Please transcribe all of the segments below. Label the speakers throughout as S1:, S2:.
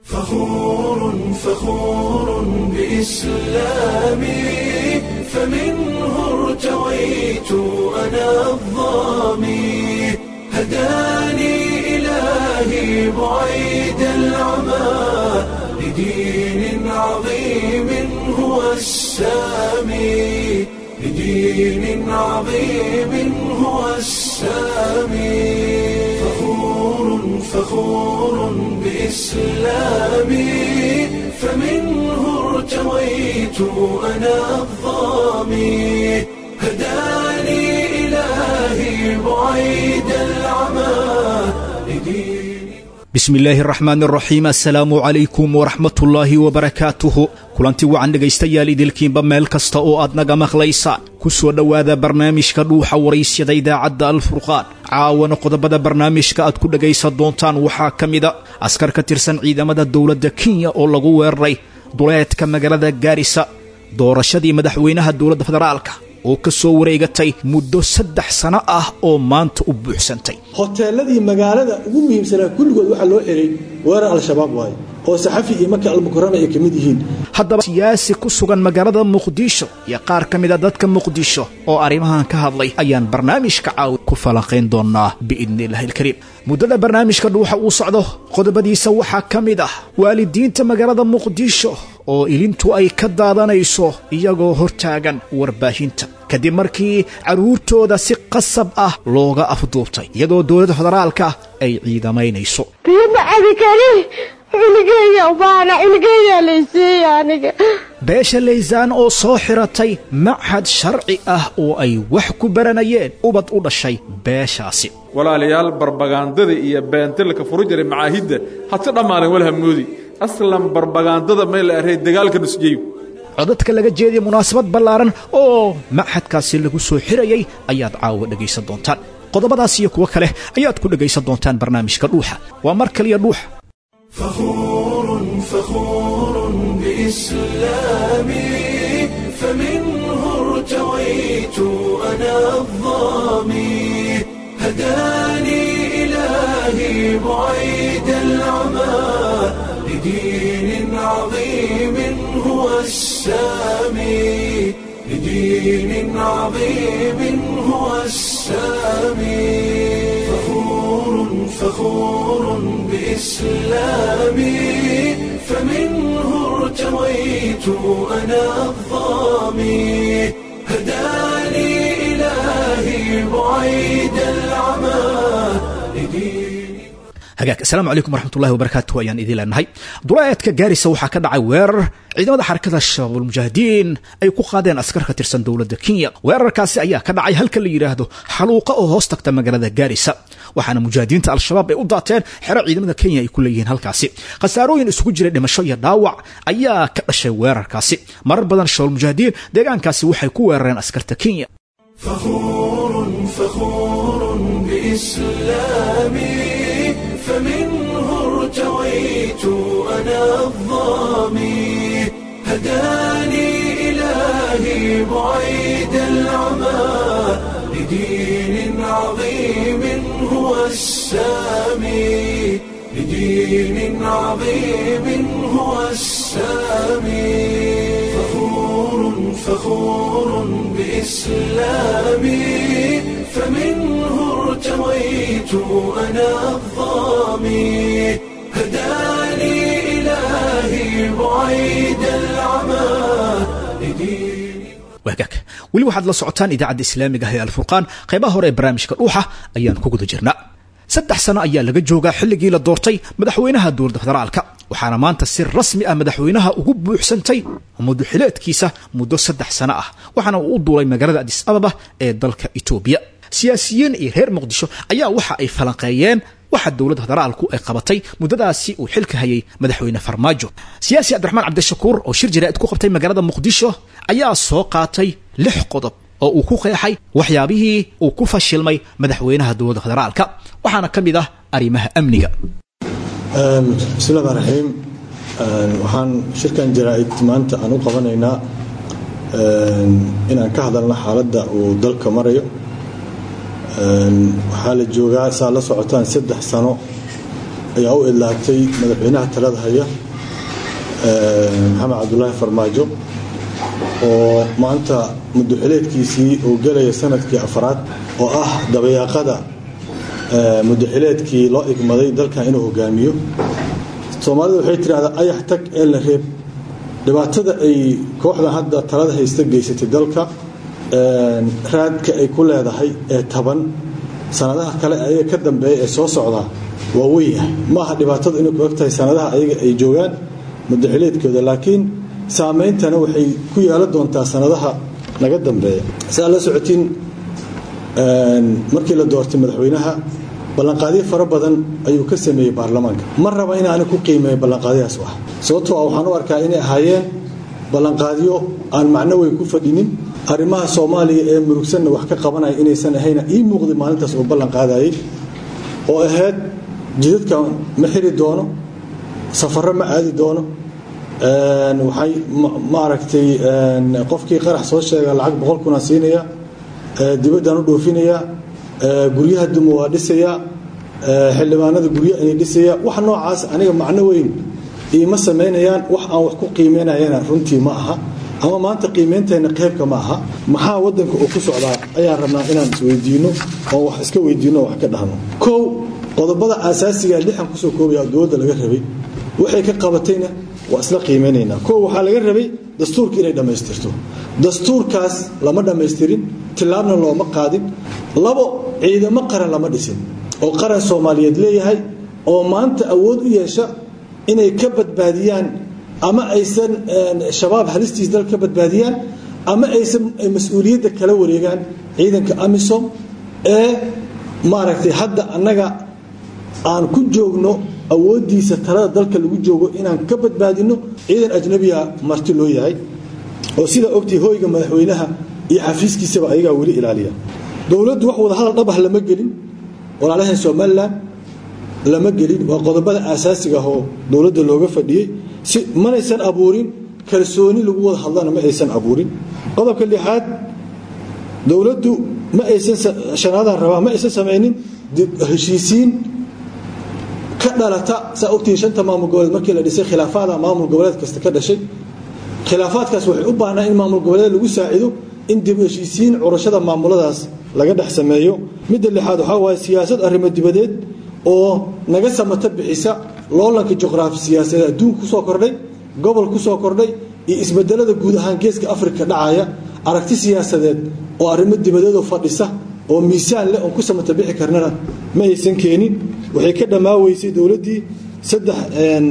S1: فخور فخور بإسلامي فمنه ارتويت أنا الظامي هداني إلهي بعيد العمى لدين عظيم هو السامي لدين عظيم هو السامي فخور فخور بإسلامي فمنه ارتويت أنا الظامي هداني إلهي بعيد العمى لدين
S2: bismi illaahi araxmaan araxiim assalaamu calaykum waraxmatullaahi wabarakaatuhu kulanti wacan dhegaystayaal idilkiinba meel kasta oo aad naga maqlaysaan ku soo dhowaada barnaamijka dhuuxa waraysyada idaacadda alfurqaan caawana qodobada barnaamijka aad ku dhegaysan doontaan waxaa ka mida askar ka tirsan ciidamada dowladda kenya oo lagu weeraray duleedka magaalada gaarisa doorashadii madaxweynaha dowladda federaalka oo ka soo wareegatay muddo saddex sano ah oo maanta u buuxsantay
S3: hoteeladii magaalada ugu muhiimsanaa kulligood waxaa loo xelay weerar al-shabaab waaye oo saxafi iyo maka almukarama ay ka mid yihiin
S2: haddaba siyaasi ku sugan magaalada muqdisho iyo qaar ka mid a dadka muqdisho oo arrimahan ka hadlay ayaan barnaamijka caawi ku falanqayn doonaa biidni illaahi ilkariim muddada barnaamijka dhuuxa uu socdo qodobadiisa waxaa ka mid ah waalidiinta magaalada muqdisho oo ilintu ay ka daadanayso iyagoo hortaagan warbaahinta kadib markii carruurtooda si qasab ah looga afduubtay iyadoo dowladda federaalka ay ciidamaynayso
S4: biyo ma cabi kari culigeyga baana culigeyga laysiiya aniga
S2: beesha laysaan oo soo xiratay machad sharci ah oo ay wax ku baranayeen ubad u dhashay beeshaasi
S5: walaalayaal barbagaandada iyo beentilka furu jiray macaahidda hadka dhammaanen walhamnoodi aslan barbagaandada may la array dagaalka nusjeyo
S2: codadka laga jeediya munaasabad ballaaran oo machadkaasi lagu soo xirayay ayaad caawa dhegaysan doontaan qodobadaas iyo kuwo kale ayaad ku dhegaysan doontaan barnaamijka dhuuxa waa mar kaliya dhuuxa
S1: فخور فخور بإسلامي فمنه ارتويت أنا الظامي هداني إلهي بعيد العمى لدين عظيم هو السامي لدين عظيم هو السامي فخور فخور بإسلامي فمنه ارتويت أنا الظامي هداني إلهي بعيد العمى لدين
S2: hagaag assalaamu calaykum waraxmatullahi wabarakaatu ayaan idiin leenahay duleedka gaarisa waxaa ka dhacay weerar ciidamada xarakada shabaabulmujaahidiin ay ku qaadeen askar ka tirsan dowladda kenya weerarkaasi ayaa ka dhacay halka la yidhaahdo xaluuqa oo hoos tagta magaalada gaarisa waxaana mujaahidiinta al-shabaab ay u daateen xero ciidamada kenya ay ku leeyihiin halkaasi khasaarooyin isugu jira dhimasho iyo dhaawac ayaa ka dhashay weerarkaasi marar badan shabaabulmujaahidiin deegaankaasi waxay ku weerareen askarta kenya
S1: فخور فخور بإسلامي فمنه ارتويت أنا الظامي هداني إلهي بعيد العمى لدين عظيم هو السامي لدين عظيم هو السامي فخور فخور بإسلامي فمنه ارتويت أنا الظامي هداني إلهي بعيد العمى لدين
S2: waagaag weli waxaad la socotaan idaacadda islaamiga ah ee alfurqaan qaybaha hore ee barnaamijka dhuuxa ayaan ku guda jirnaa saddex sano ayaa laga joogaa xilligii la doortay madaxweynaha dowladda federaalka waxaana maanta si rasmi ah madaxweynaha ugu buuxsantay muduxileedkiisa muddo saddex sano ah waxaana uu u duulay magaalada adis ababa ee dalka etoobiya siyaasiyiin iyo reer muqdisho ayaa waxa ay falanqeeyeen waxa dowladda federaalku ay qabatay muddadaasi uu xilka hayay madaxweyne farmaajo siyaasi cabdiraxmaan cabdishakuur oo shir jaraa'id ku qabtay magaalada muqdisho ayaa soo qaatay lix qodob oo uu ku qeexay waxyaabihii uu ku fashilmay madaxweynaha dowladda federaalka waxaana ka mid ah arrimaha amniga
S3: bismillahi rmaan raxiim waxaan shirkan jaraa'id maanta aan u qabanaynaa inaan ka hadalno xaaladda uu dalka marayo waxaa la joogaa saa la socotaan saddex sano ayaa u idlaatay madaxweynaha talada haya maxamed cabdulaahi farmaajo oo maanta muddoxileedkiisii uu gelaya sanadkii afraad oo ah dabayaaqada muddoxileedkii loo igmaday dalkan inuu hogaamiyo soomaalida waxay tidhahdaa ayax tag ee la reeb dhibaatada ay kooxdan hadda talada haysta geysatay dalka raadka ay ku leedahay ee taban sanadaha kale ayaga ka dambeeya ee soo socdaa waa weynyahay maaha dhibaatada inay ku eg tahay sanadaha ayaga ay joogaan muddaxileedkooda laakiin saameyntana waxay ku yeelan doontaa sanadaha naga dambeeya saa la socotiin markii la doortay madaxweynaha ballanqaadyo fara badan ayuu ka sameeyey baarlamaanka ma raba inaani ku qiimeeyo ballanqaadyadaas wax sababtoo ah waxaan u arkaa inay ahaayeen ballanqaadyo aan macno weyn ku fadhinin arrimaha soomaaliya ee murugsanna wax ka qabanaya inaysan ahayna ii muuqday maalintaas uu ballan qaadayay oo ahayd jidadkan ma xiri doono safarro ma aadi doono waxay maaragtay qofkii qarax soo sheega lacag boqol kunaan siinaya dibaddaan u dhoofinaya guryaha duma waa dhisaya xildhibaanada guryo inay dhisaya wax noocaas aniga macno weyn iima samaynayaan wax aan wax ku qiimeynayana runtii ma aha ama maanta qiimeyntayna qaybka ma aha maxaa wadanka uu ku socdaa ayaan rabnaa inaan isweydiino oo wax iska weydiino wax ka dhahno kow qodobada aasaasiga lixan kusoo koobaya dowladda laga rabay waxay ka qabatayna waa isla qiimeynaynaa kow waxaa laga rabay dastuurka inay dhammaystirto dastuurkaas lama dhammaystirin tilaabna looma qaadin labo ciidamo qaran lama dhisin oo qaran soomaaliyeed leeyahay oo maanta awood u yeesha inay ka badbaadiyaan ama aysan shabaab halistiis dal ka badbaadiyaan ama aysan mas-uuliyadda kala wareegaan ciidanka amisom ee maaragtay hadda annaga aan ku joogno awooddiisa talada dalka lagu joogo inaan ka badbaadino ciidan ajnabiga marti loo yahay oo sidaa ogtay hoyga madaxweynaha iyo xafiiskiisaba ayagaa weli ilaaliya dowladdu wax wada hadal dhabah lama gelin walaalahan somalilan lama gelin waa qodobada aasaasiga oo dowladda looga fadhiyey si manaysan abuurin kalsooni lagu wada hadlana ma aysan abuurin qodobka lixaad dowladdu ma aysan shanaadaan rabaa ma aysan samaynin heshiisiin ka dhalata saa ogtihiin shanta maamul goboleed markii la dhisay khilaafaada maamul goboleed kasta ka dhashay khilaafaadkaas waxay u baahnaa in maamul goboleed lagu saacido in dib heshiisiin curashada maamuladaas laga dhex sameeyo midda lixaad waxaa waaye siyaasad arrimo dibadeed oo naga samata bixisa loolanka juqraafi siyaasadeed adduunka kusoo kordhay gobol kusoo kordhay iyo isbedelada guud ahaan geeska afrika dhacaya aragti siyaasadeed oo arrimo dibadeedoo fadhisa oo miisaan leh oon ku samata bixi karnana ma aysan keenin waxay ka dhammaaweysay dowladdii saddex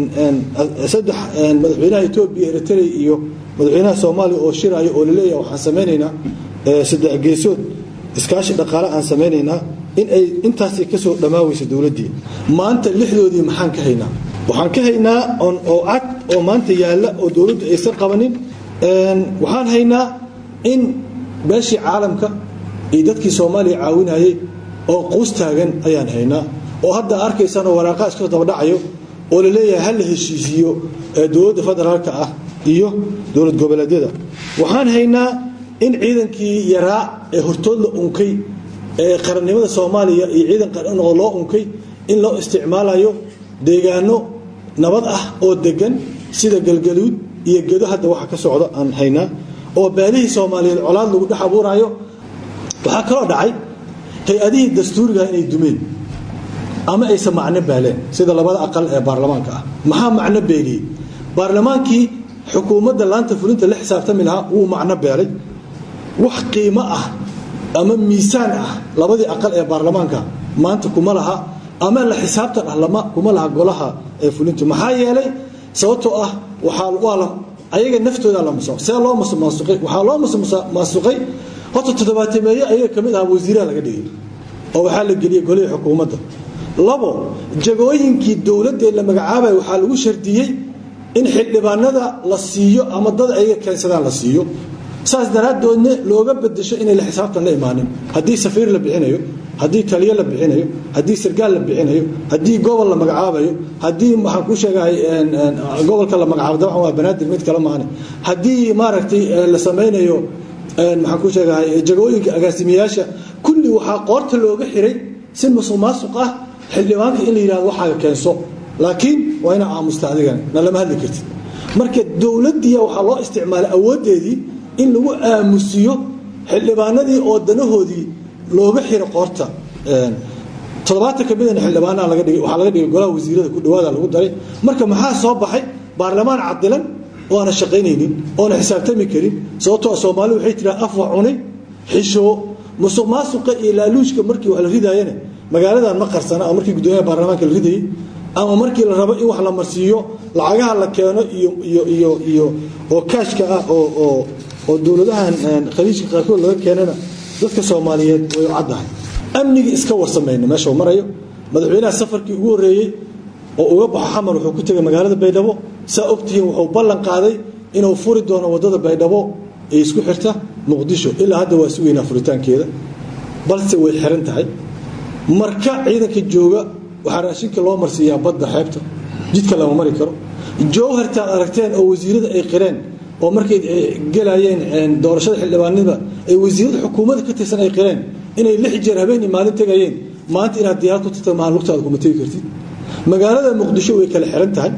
S3: saddex madaxweynaha etoobiya eritrea iyo madaxweynaha soomaaliya oo shiraya oo laleeyahay waxaan samaynaynaa saddex geesood iskaashi dhaqaale aan samaynaynaa in ay intaasay ka soo dhammaaweysa dowladdii maanta lixdoodii maxaan ka haynaa waxaan ka haynaa oo cad oo maanta yaalla oo dowladdu aysan qabanin waxaan haynaa in beeshii caalamka iyo dadkii soomaaliya caawinayay oo quus taagan ayaan haynaa oo hadda arkaysanoo waraaqaa iska dabadhacayo oo la leeyahay ha la heshiisiiyo dowladda federaalka ah iyo dowlad goboleedyada waxaan haynaa in ciidankii yaraa ee hortood la unkay ee qarannimada soomaaliya iyo ciidan qaranoo loo unkay in loo isticmaalayo deegaano nabad ah oo degan sida galgaluud iyo gedo hadda waxa ka socda aan haynaa oo beelihii soomaaliyeed colaad lagu dhex abuurayo waxaa kaloo dhacay hay-adihii dastuuriga inay dumeen ama aysan macno baaleen sida labada aqal ee baarlamaanka ah maxaa macno beeliyey baarlamaankii xukuumadda laanta fulinta la xisaabtami lahaa wuu macno beelay wax qiimo ah ama miisaan ah labadii aqal ee baarlamaanka maanta kuma laha ama la xisaabtan ah lama kuma laha golaha ee fulintu maxaa yeelay sababtoo ah waxaa waa la ayaga naftooda la masuq see loo masuqay waxaa loo masuqay horta toddobaatameeye ayaga ka mid aha wasiiraha laga dhigay oo waxaa la geliyey golihii xukuumadda labo jagooyinkii dowladda la magacaabaya waxaa lagu shardiyey in xildhibaanada la siiyo ama dad ayaga keensadaan la siiyo saas daraaddoodna looga bedesho inay la xisaabtan la imaanin haddii safiir la bixinayo haddii taliyo la bixinayo haddii sargaal la bixinayo haddii gobol la magacaabayo haddii waxaan ku sheegahay gobolka la magacaabo dabcan waa banaadir mid kale maane haddii maaragtay la samaynayo maxaan ku sheegahay jagooyinka agaasimayaasha kulli waxaa qoorta looga xiray si musuq maasuq ah xildhibaanka in la yidhahdo waxaaga keenso laakiin waa inaa aamusta adigana na lama hadli kartid marka dowladdiiya waxaa loo isticmaalay awooddeedii in lagu aamusiyo xildhibaanadii oo danahoodii looga xiro qoorta toddobaatan ka midana xildhibaanaa laga dhigay waxaa laga dhigay golaha wasiirada ku dhawaada lagu daray marka maxaa soo baxay baarlamaan cadilan oo aana shaqaynaynin oona xisaabtami karin sababtoo soomaali waxay tiraa af wax cunay xishoo musuq maasuqa iyo laaluujka markii wax la ridaayana magaaladan ma qarsana oo markii guddoomiyaha baarlamaanka la ridayay ama markii la rabo in wax la marsiiyo lacagaha la keeno iyo iyo iyo iyo oo kaashka ah oo oo oo dowladahan khaliijka qaarkood laga keenana dadka soomaaliyeed way caddahay amnigii iska warsamayno meesha uu marayo madaxweynaha safarkii ugu horreeyey oo uga baxo xamar wuxuu ku tegay magaalada baydhabo saa ogtihiin wuxuu ballan qaaday inuu furi doono waddada baydhabo ee isku xirta muqdisho ilaa hadda waa sugaynaa furitaankeeda balse way xiran tahay marka ciidanka jooga waxaa raashinka loo marsiiyaa badda xeebta jidka lama mari karo jowhartaad aragteen oo wasiirada ay qireen oo markay gelayeen doorashada xildhibaanada ay wasiirada xukuumadda ka tirsan ay qireen inay lix jeer habeenii maalin tegayeen maanta inaad diyaar ku tagta maha lugtaada kuma tegi kartid magaalada muqdisho way kala xiran tahay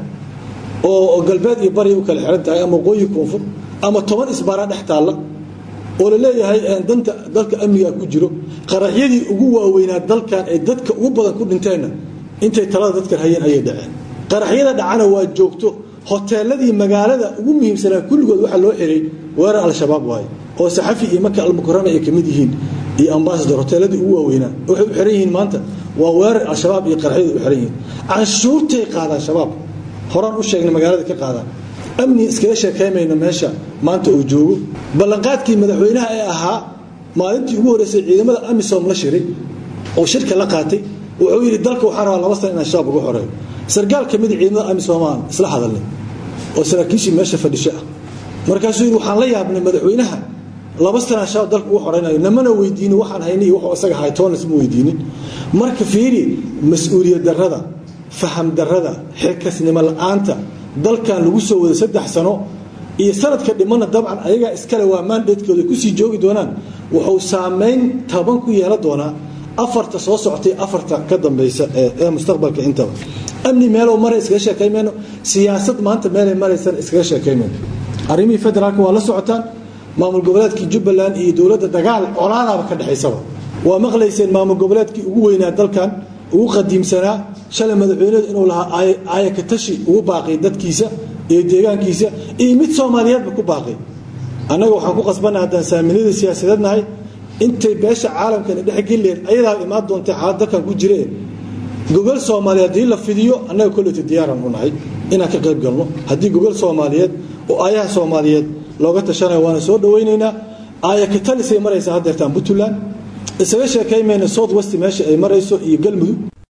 S3: oo galbeed iyo bari u kala xiran tahay ama waqooyi koonfur ama toban isbaara dhex taalla oo la leeyahay danta dalka amniga ku jiro qaraxyadii ugu waaweynaa dalkan ee dadka ugu badan ku dhinteenna intay talada dadkan hayeen ayay dhaceen qaraxyada dhacana waa joogto hoteeladii magaalada ugu muhiimsanaa kulligood waxaa loo xiray weerar al-shabaab waaye oo saxafi iyo maka almukarama ay ka mid yihiin iyo ambasador hoteeladii ugu waaweynaa waxay u xiran yihiin maanta waa weerar al-shabaab iyo qaraxyada u xiran yihiin canshuurtay qaadaan shabaab horaan u sheegnay magaalada ka qaadaan amni iskaga sheekaymayno meesha maanta uu joogo ballanqaadkii madaxweynaha ee ahaa maalintii ugu horreysay ciidamada amisom la shiray oo shirka la qaatay wuxuu yidhi dalka waxaa rabaa laba sana inaan shabaab uga xoreeyo sargaal ka mid ciidamada amisom aan isla hadalnay oo saraakiishii meesha fadhisho ah markaasuu yidhi waxaan la yaabnay madaxweynaha laba sanaa shabaab dalka uga xoreynayo namana weydiinin waxaan haynay iyo wuxuu isaga ahay toona isma weydiinin marka fiiri mas-uuliyad darrada faham darrada xilkasnimo la-aanta dalkan lagu soo wada saddex sano iyo sanadka dhimana dabcan ayagaa iskale waa maandheedkooda kusii joogi doonaan wuxuu saameyn taban ku yeelan doonaa afarta soo socotay afarta ka dambaysa ee mustaqbalka intaba amni meelow mara iskaga sheekaymayno siyaasad maanta meelay maraysan iskaga sheekaymayno arrimihii federaalka waa la socotaan maamul goboleedkii jubbaland iyo dowladda dagaal colaadaaba ka dhexaysaba waa maqlayseen maamul goboleedkii ugu weynaa dalkan ugu qadiimsanaa shalay madaxweynedu inuu lahaa aayakatashi ugu baaqay dadkiisa iyo deegaankiisa iyo mid soomaaliyeedba ku baaqay annaga waxaan ku qasbannaha haddaan saaminada siyaasadeed nahay intay beesha caalamkana dhexgelileed ayadaa imaan doontay xaalad dalkan ku jiree gogol soomaaliyeed haddii la fidiyo annaga kolleyta diyaaran u nahay inaan ka qayb galno haddii gogol soomaaliyeed oo aayaha soomaaliyeed looga tashanayo waana soo dhawaynaynaa aayakatalisay maraysaa haddeertaan puntland isaga sheekaymayna south west meesha ay marayso iyo galmudug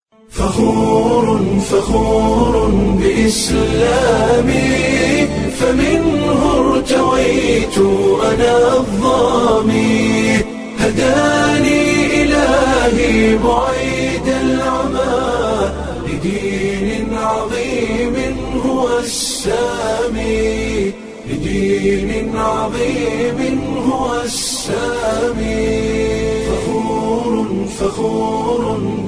S1: فخور فخور بإسلامي فمنه ارتويت أنا الظامي هداني إلهي بعيد العمى لدين عظيم هو السامي لدين عظيم هو السامي فخور فخور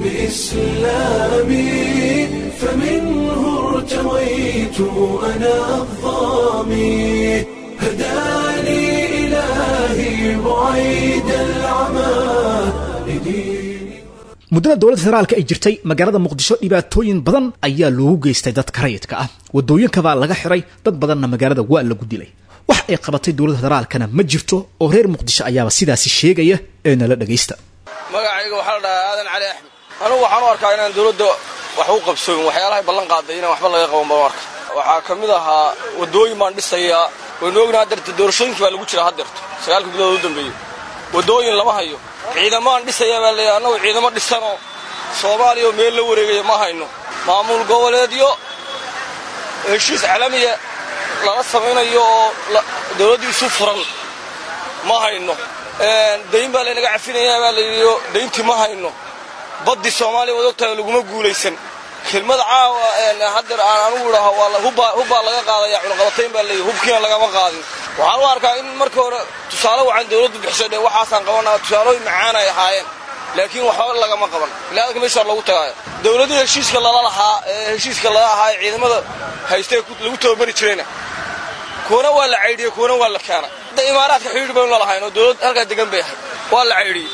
S1: بإسلامي فمنه ارتويت أنا الظامي هداني إلهي بعيد العمى لدين
S2: muddada dowladda federaalka ay jirtay magaalada muqdisho dhibaatooyin badan ayaa loogu geystay dadka rayidka ah wadooyinkabaa laga xiray dad badanna magaalada waa lagu dilay wax ay qabatay dowladda federaalkana ma jirto oo reer muqdisho ayaaba sidaasi sheegaya ee nala dhagaysta
S6: magacayga waxaa la dhahaa aadan cali axmed anugu waxaan u arkaa inaan dowladda wax u qabsooyin waxyaalahay ballan qaaday inaan waxba laga qaban baan u arka waxaa ka mid ahaa waddooyin baan dhisayaa waynu ognaha hadeerta doorashooyinkii baa lagu jira haddeerto sagaalka bilood u dambeeyey waddooyin lama hayo ciidamaan dhisayaa baa leeyahay annagu ciidamo dhisanoo soomaaliya oo meel la wareegaya ma hayno maamul goboleedyo heshiis calamiya lala samaynayo oo dowladdu isu furan ma hayno dayn baa laynaga cafinayaa baa layidhi dayntii ma hayno baddii soomaaliya waad ogtahay laguma guulaysan kelmada caawa haddeer aan anugu idhaho hubbaa laga qaadaya cunaqabatayn baa leeyahy hubkiina lagama qaadin waxaan u arkaa in marka hore tusaale wacan dowladdu bixiso dhe waxaasaan qabanaa tusaalooyin macaan ay ahaayeen laakiin waxba lagama qaban biniaadamka meeshaa loogu tagaayo dowladihii heshiiska lala lahaa ee heshiiska lala ahaa ee ciidamada haystee lagu tababari jirayna kuwana waa la caydhiyey kuwana waa la keenay hadda imaaraadka xidhiidh baynu lalahayn oo dowlad halkaa degan bay ahayd waa la caydhiyey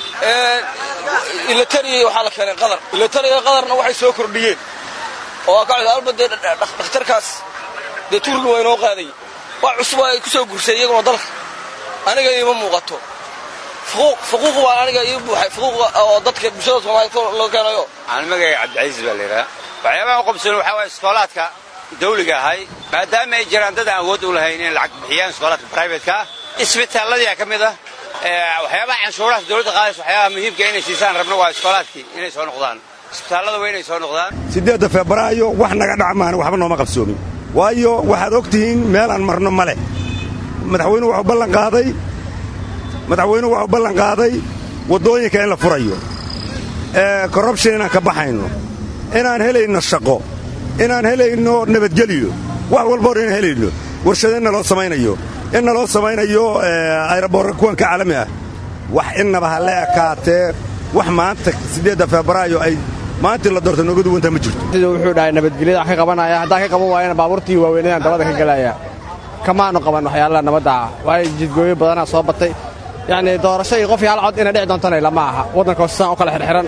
S6: ilatariya waxaa la keenay qadar ilatariya qadarna waxay soo kordhiyeen oo alba dee dhakhtarkaas dee turki waa inoo qaaday wax cusub ay ku soo gursay iyaguna dalka aniga iima muuqato fuquuq baa aniga ii buuxay fuquuqa oo dadka bulshada soomaaliyed loo keenayo
S7: aan magacay cabdicasiis baa la yidhaha waxyaabaha u qabsoon waxaa waaya iskoolaadka dawliga ahay maadaama ay jiraan dad aan awood u lahayn inay lacag bixiyaan iskoolaadka brivatka ah isbitaalladii ka mid ah waxyaabaha canshuuraha dowladda qaadaysa waxyaabaha muhiimka inay siisaan rabno waa iskoolaadkii inay soo noqdaan isbitaallada waa inay soo noqdaan
S8: siddeedda febraayo wax naga dhacmaana waxba nooma qabsoomin waayo waxaad og tihiin meelaan marno ma leh madaxweynuhu wuxuu ballan qaaday madaxweynuhu wuxuu ballan qaaday waddooyinka in la furayo korrubshin inaan ka baxayno inaan helayno shaqo inaan helayno nabadgelyo wax walba hor inaan helayno warshado inna loo samaynayo inna loo samaynayo ayraboorra kuwanka caalami ah wax innaba ha la ekaatee wax maanta siddeedda febraayo ay maantii la doorta nooga duwantaa ma jirto
S9: wuxuu dhahay nabadgelyada wax ka qabanaya haddaan ka qaban waayana baabuurtii waaweynadaan dabada ka gelaya kamaanu qaban waxyaalaha nabadda ah waayo jidgooyo badanaa soo batay yacnii doorasho iyo qof yaal cod inay dhici doontana lama aha waddanka hoosesaan u kala xirxiran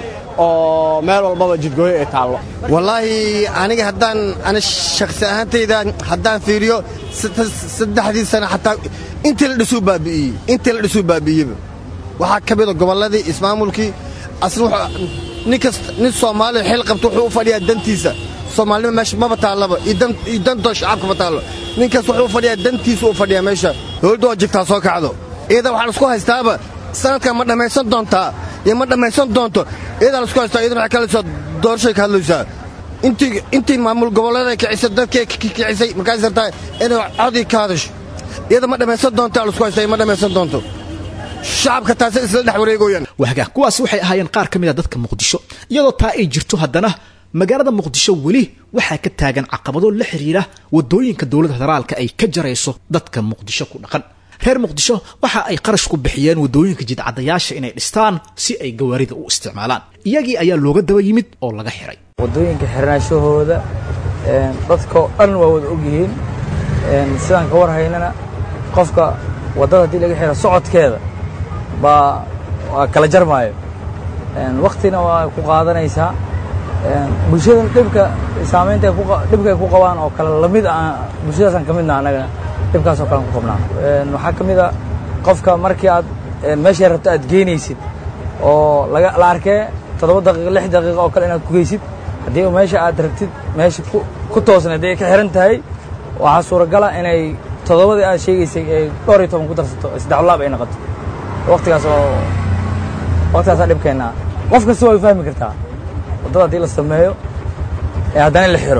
S9: oo meel walbaba jidgooyo ay taallo
S10: wallaahi aniga haddaan ani shakhsi ahaantayda haddaan fiiriyo saddexdii sana xataa intii la dhisuu baabi'iyey intii la dhisuu baabi'iyeyba waxaa ka mida gobolladii ismaamulkii asna nin kast nin soomaaliya xil qabta wuxuu u fadhiyaa dantiisa soomaalinima meesha maba taallaba iyo dantoo shacabka ma taallo ninkaas wuxuu u fadhiyaa dantiisa u fadhiyaa meesha dowladda waa jigtaa soo kacdo iyada waxaa laisku haystaaba sanadkan ma dhammaysan doontaa iyo ma dhammaysan doonto iyadaa laisku haystaa iyadana waxay kalaysaa doorashay ka hadlaysaa intii intii maamul gobollada kicisay dadkii kicisay markaas rabtaa inay codii ka hadasho iyada ma dhammaysan doontaa laisku haystaa ma dhammaysan doonto shacabka taasi isla dhex wareegoyaan
S2: waagaa kuwaasi waxay ahaayeen qaar ka mid a dadka muqdisho iyadoo taa ay jirto haddana magaalada muqdisho weli waxaa ka taagan caqabado la xidhiira waddooyinka dowladda federaalka ay ka jarayso dadka muqdisho ku dhaqan reer muqdisho waxa ay qarash ku bixiyeen waddooyinka jidcadayaasha inay dhistaan si ay gawaarida u isticmaalaan iyagii ayaa looga daba yimid oo laga xiray
S11: waddooyinka xirnaashahooda dadkao dhan waa wada ogyihiin sidaan ka war haynana qofka waddada haddii laga xiro socodkeeda baa waa kala jarmaayo waktina waa ku qaadanaysaa bulshada dhibka saamaynta dhibka ay ku qabaan oo kale lamid ah bulshadaasaan ka midna annagana dhibkaas oo kalean ku qabnaa waxaa ka mid a qofka markii aad meeshay rabto aad geynaysid oo laga la arkee toddoba daqiiqa lix daqiiqa oo kale inaad ku geysid haddii meesha aad rabtid meesha ku toosna haddii ay ka xihan tahay waxaa suuragala inay toddobadii aad sheegaysay ay dhowr iyo toban ku darsato saddex laab ay noqoto waktigaas oo waktigaasaa dhibkeennaa qof kasta way fahmi kartaa waddada haddii la sameeyo ee haddana in la xiro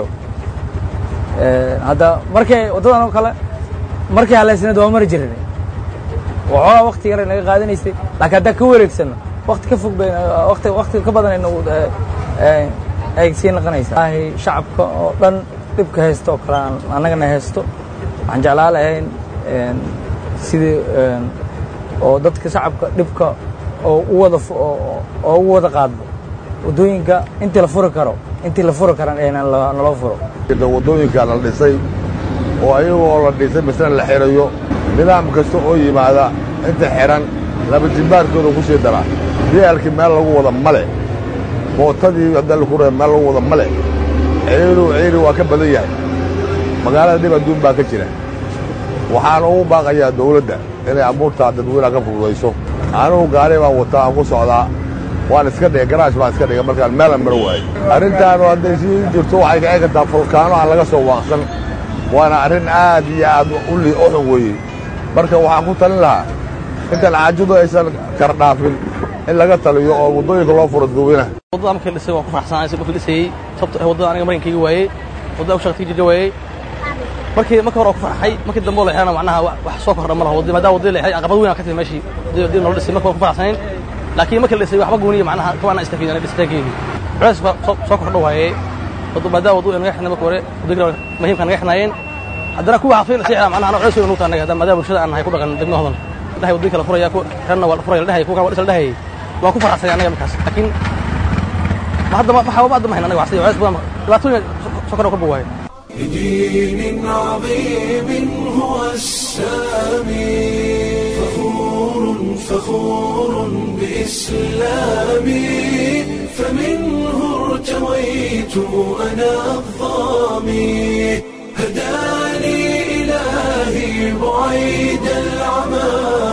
S11: hadda markay waddadan oo kale markay halaysanayd waa mari jirin waxoogaa wakti yar naga qaadanaysay laakiin haddaan ka wareegsanno wakti ka fog bay wakti wakti ka badan ay sii noqonaysaa shacabka oo dhan dhibka haysto oo kale annagana haysto waxaan jeclaa lahayn sidii oo dadka shacabka dhibka oo u wada oo u wada qaadbo waddooyinka intii la furi karo intii la furi karan ee naloo furo
S12: waddooyinka la dhisay oo ayagoo la dhisay misna la xirayo nidaam kasta oo yimaada inta xihan laba jimbaarkooda ku sii dara biyaalkii meel lagu wada male bootadii haddii laku ree meel lagu wada male ciiru ciiri waa ka badan yahay magaalada dhib adduun baa ka jira waxaan ugu baaqayaa dawladda inay abuurtaa dadweynaha ka fududayso anugu gaari baan wataa aan ku socdaa waan iska dhigay garaash baan iska dhigay markaan meelan maro waayo arrintaanu hadday sii jirto waxay kaci kartaa fulkaano aan laga soo waaqsan waana arrin aad iyo aad u xun weeye marka waxaan ku talin lahaa intaan caajadu aysan kardhaafin in laga taliyo oo waddooyinka loo furo dadweynaha
S13: waddada markii dhisay waan ku faraxsanahay si dhulka dhisayey sababto ah waddada aniga marinkayga waayey waddada u shaqtiga jirja waayey markii markii hore waan ku farxay markii dambe oo la xirana macnaha wax soo kordha ma laha waddada maadaama waddada la xiray caqabad weyn aan ka timi meeshii haddii noola dhisay marka waan ku faraxsanayn laakiin markii la dhisay waxba gooniya macnaha kabaana istafiidan dhistaankeedii culays soo kordha waayey maadaama waddada naga xirnay marka hore waddooyinka muhiimka naga xirnaayeen haddana kuwa xafiin sii xira macnaha culays weyn nugu tahay maadaama bulshada aan nahay ku dhaqan degmada hodan dhahay waddooyinka la furaya ku xirna waa la furaya la dhahay kuwa kale waa dhis la dhahayay waa ku faraxsay anaga markaas laakiin hadda waxaa hadda mahayn anaga waxsi culays badan dhibaatooyin sokor ka bogaayo
S1: بدين عظيم هو السامي فخور فخور بإسلامي فمنه ارتويت أنا الظامي هداني إلهي بعيد العمى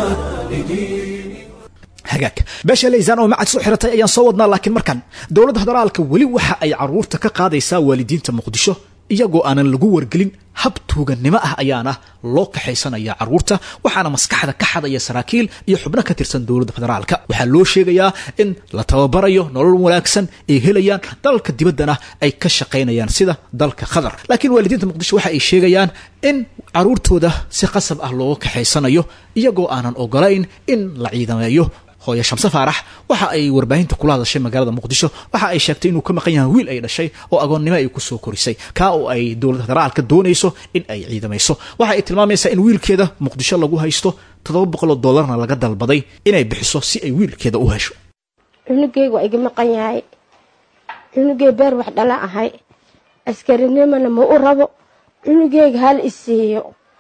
S1: لدين
S2: hagaag beesha laysaan oo macad soo xiratay ayaan soo wadnaa laakiin markan dowladda federaalka weli waxa ay caruurta ka qaadaysaa waalidiinta muqdisho iyagoo aanan lagu wargelin hab tuugannimo ah ayaana loo kaxaysanaya caruurta waxaana maskaxda ka xadaya saraakiil iyo xubno ka tirsan dowladda federaalka waxaa loo sheegayaa in la tababarayo nolol wanaagsan ay helayaan dalalka dibaddana ay ka shaqaynayaan sida dalka qatar laakiin waalidiinta muqdisho waxa ay sheegayaan in caruurtooda si qasab ah looga kaxaysanayo iyagoo aanan ogolayn in la ciidameeyo hooye shamse faarax waxa ay warbaahinta kula hadashay magaalada muqdisho waxa ay sheegtay inuu ka maqan yahay wiil ay dhashay oo agoonnimo ay kusoo korisay kaa oo ay dowladda federaalka doonayso in ay ciidamayso waxa ay tilmaamaysaa in wiilkeeda muqdisho lagu haysto toddoba boqoloo dollarna laga dalbaday inay bixiso si ay wiilkeeda u hesho
S4: cunugeyga waa iga maqan yahay cunugey beer wax dhala ahay askarinimona ma u rabo cunugeyga hal isiiyo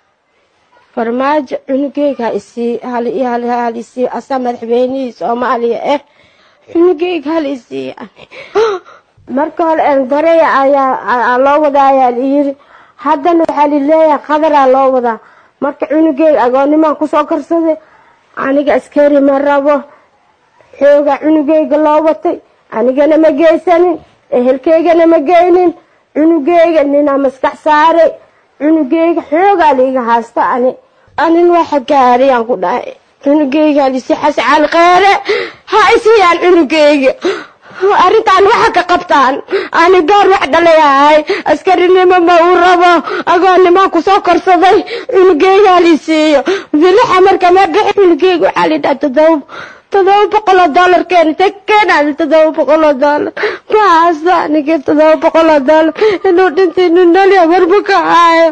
S4: farmaajo cunugeyga hal isiiyo asaa madaxweynihii soomaaliya ah cunugeyga hal isiiyo marka hore engareya ayaa loo wadaa ayaa layiri haddana waxaa lileeyahay qadaraa loo wadaa marka cunugeyga agoonimaan kusoo karsaday aniga askari ma rabo xoogaa cunugeyga loo watay anigana ma geysanin ehelkeygana ma geynin cunugeyga ninaa maskax saaray cunugeyga xoogaa liiga haysta ani anin waxa gaariyaan ku dhahay cunugeyga halisi xascaal kheere ha isiyaan cunugeyga arrintaan waxa ka qabtaan ani gaar wax dhalayahay askarinimo ma uu rabo agoonnimaan kusoo korsaday cunugeyga halisiiyo bilixa marka ma bixi cunugeyga waxaa lidhaha todoba todoba boqoloo dollar keena tekeenaadi todoba boqoloo dollar maxaasa aniga todoba boqoloo dollar inuu dhintay inuu nolya marbu ka haayo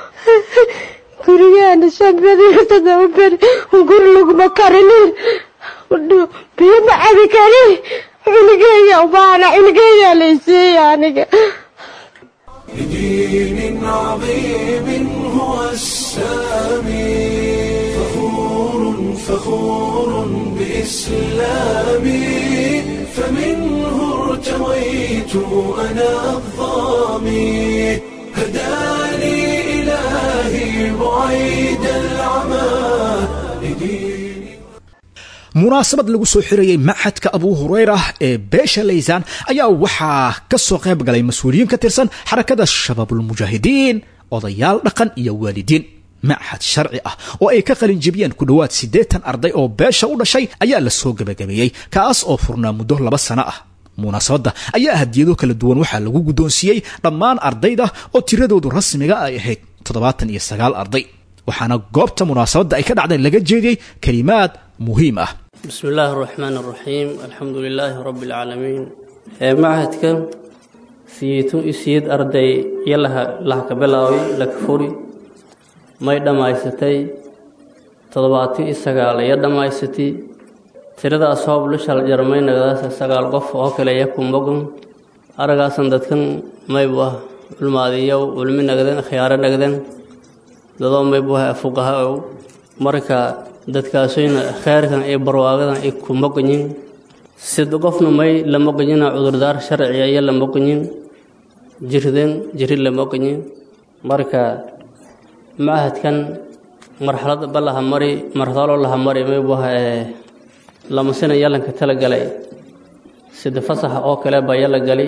S4: gurigeena shan beri todoba beri guri laguma karinin biyo ma cabi karin cunugeyga ubaana cunugeyga laysiiya aniga
S1: بدين عظيم هو السامي فخور فخور بإسلامي فمنه ارتويت أنا الظامي هداني إلهي بعيد العمى لدين
S2: munaasabad lagu soo xirayey maxadka abu hureyra ee beesha laysaan ayaa waxaa ka soo qayb galay mas-uuliyiin ka tirsan xarakada shabaabulmujaahidiin odayaal dhaqan iyo waalidiin machad sharci ah oo ay ka qalin jebiyeen ku dhowaad siddeetan arday oo beesha u dhashay ayaa la soo gebagabeeyey kaas oo furnaa muddo laba sano ah munaasabadda ayaa hadiyado kala duwan waxaa lagu guddoonsiiyey dhammaan ardayda oo tiradoodu rasmiga ay ahayd toddobaatan iyo sagaal arday waxaana goobta munaasabadda ay ka dhacday laga jeediyey kelimaad muhiim ah
S14: بسم الله الرحمن الرحيم الحمد لله رب العالمين معهدك سيتو إسيد أردي يلها لها كبلاوي لك فوري ما يدمايستي تضباتي إساقال يدمايستي tirada asoob lishal jarmay nagadaas sagaal qof oo kale yakun bogon aragaasan dadkan maybu ah culmaadiyow culmi nagden khiyaaro nagden dadoo maybu ah fuqaha ow marka dadkaasayna kheyrkan iyo barwaagadan ay ku moqoyin sid qofna may la moqoyina cudurdaar sharciya iyo la moqoyin jirden jiri la moqoyin marka macahadkan marxalad balaha mari marxalo laha mari maybu ah ee lamasina yalanka tala galay sida fasaxa oo kale baa yala gali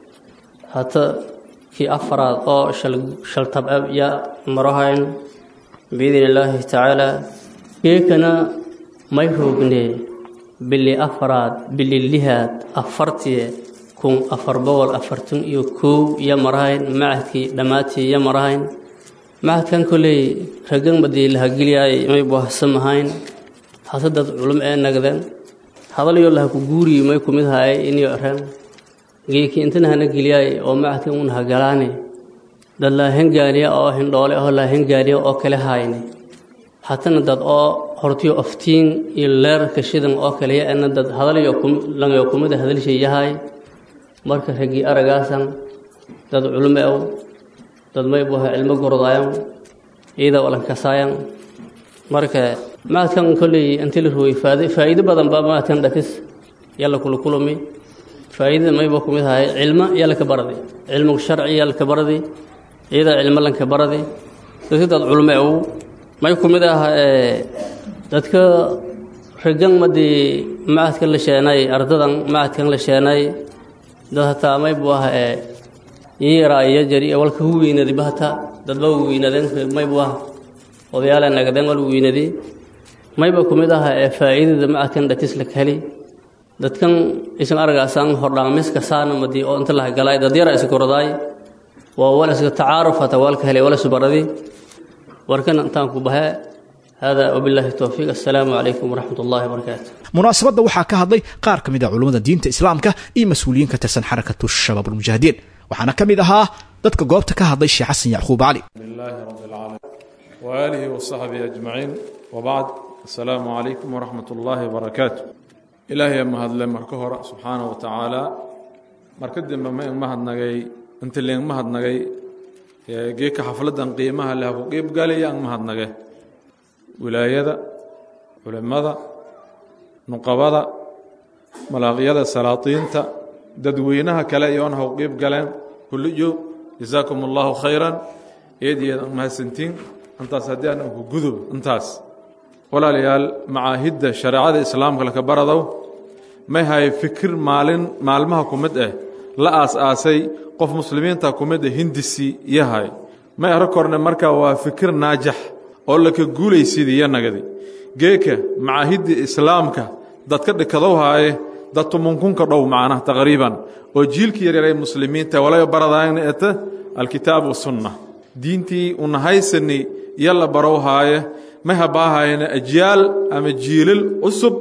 S14: hata kii afaraad oo shaltabab ya marohayn biidn illaahi tacaala keekana may roogne bili afaraad bili lihaad afartiye kun afar boqol afartan iyo kow iyo marahayn macadkii dhammaatii iyo marahayn macadkan koley ragan badii lahageliyaay may buahsamahayn hase dad culum ee nagden hadalyo laha ku guuriyi may kumid haay inyo ren geeki intana hana geliyaay oo macadkan un hagalaane dad laa hengaaniya oo hindhoole oo laa hengaaniya oo kale haayne hatana dad oo hortiyo aftiin iyo leerarka shidan oo kaliya ana dad hadalyo langayo kumida hadalshay yahay marka raggii aragaasan dad culume ow dad maybuha cilmo gordaayan ciida walan kasaayan marka macadkan kolley intii la rooyey faa'iido badan baa macadkan dhatis yalla kula kulami faa'iidada mayba ku mid ahay cilmo yalla ka baradi cilmigu sharci yalla ka baradi ciida cilmo lanka baradi dadka dad culume ow may ku mid ah dadka rigan madii macadkan la sheenay ardadan macadkan la sheenay dad hataa maybu ah yaraa iyo jari walka hu weynadi bahata dadba weynadeen maybu ah odayaale nagadeen wal weynadi mayba ku mid ah faa'iidada macadkan dhatis la heli dadkan isan aragaasaan hordhaamiska saana madii oo inta laha galay dad yara iskorodaay waa wal iska tacaaruf hata walka helay wala subaradi warkan intaan ku bahe hada wabillahi towfiiq assalaamu calaykum waraxmat ullahi wabarakaatu
S2: munaasabadda waxaa ka hadlay qaar ka mid ah culummada diinta islaamka iyo mas-uuliyiin ka tirsan xarakatu shabaab almujaahidiin waxaana ka mid ahaa dadka goobta ka hadlay sheekh xasan yacquub cali
S5: لله رب العالمين وآله وصحبه أجمعين وبعد السلام عليكم ورحمة الله وبركاته إلهي ما هذا مركهر سبحانه وتعالى مركد ما ما هذا نجاي أنت اللي ما هذا نجاي جيك حفلة قيمها لها وقيب قال يا ما هذا نجاي ولاية علماء نقابة ملاقية سلاطين dadweynaha kale iyoon ha u qiib galeen kulliyo jazaakum allahu khayran eedyada mahadsantiin intaas haddii aan ku gudub intaas walaalayaal macaahidda shareecada islaamka laka baradow may hay fikir maalin maalmaha ku mid ah la aas-aasay qof muslimiinta ku mid ah hindisi yahay may arag korne markaa waa fikir naajax oo laka guulaysidiyo nagadi geeka macaahidda islaamka dadka dhikadow haaye dad tumunkunka dhow macnaha taqriiban oo jiilkii yaryaray muslimiinta walay baradaayna eta alkitaab wasunna diintii unahaysani yalla barow haaye ma habaahayna ajyaal ama jiilal cusub